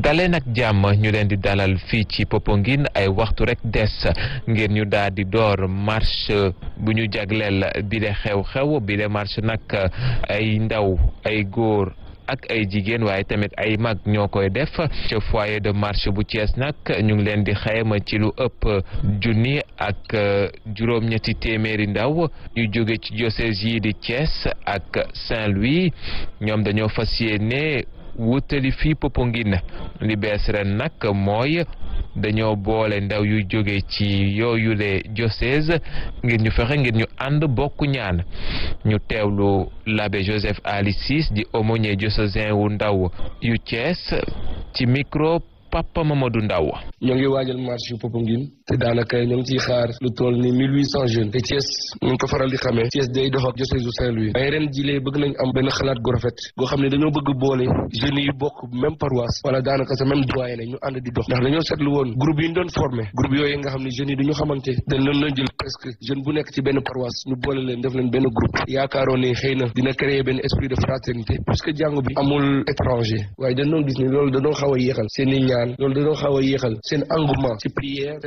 dalee nag jàmm ñu leen di dalal fii ci Popenguine ay waxtu rek des ngir ñu daal di door marche bu ñu jagleel bi de xew-xew bi de marche nag ay ndaw ay góor ak ay jigéen waaye tamit ay mag ñoo koy def ca foyer de marche bu Thiès nag ñu ngi leen di xayma ci lu ëpp junni ak juróom-ñetti téeméeri ndaw ñu jóge ci diocèse yi di Thiès ak Saint-Louis ñoom dañoo fas yéene wutali fii Popenguine li bees ren nag mooy dañoo boole ndaw yu jóge ci yooyule diocèse ngir ñu fexe ngir ñu ànd bokk ñaan ñu teewlu l'abbé Joseph Ali Ciss di aumônier diocésain wu ndaw yu Thiès ci micro Papa Mamadou Ndaw ñoo ngi waajal marche yu Popenguine te daanaka ñoo ngi ciy xaar lu toll ni mille huit cent jeunes te Thiès ñu ngi ko faral di xamee Thiès day dox ak diocèse u Saint-Louis waaye ren jilee bëgg nañ am benn xalaat gu rafet goo xam ne dañoo bëgg boole jeunes yi bokk même paroisse wala daanaka sa même doyen ñu ànd di dox ndax dañoo seetlu woon groupe yi ñu doon formé groupe yooyu nga xam ne jeunes yi duñu xamante dañ leen doon jël presque jeune bu nekk ci benn paroisse ñu boole leen def leen benn groupe yaakaaroon ne xëy na dina créer benn esprit de fraternité puisque jàng bi amul étranger waaye dañ doon gis ni loolu dañoo xaw a yéexal seen i ñaan loolu dañoo xaw a yéexal seen engouement ci prière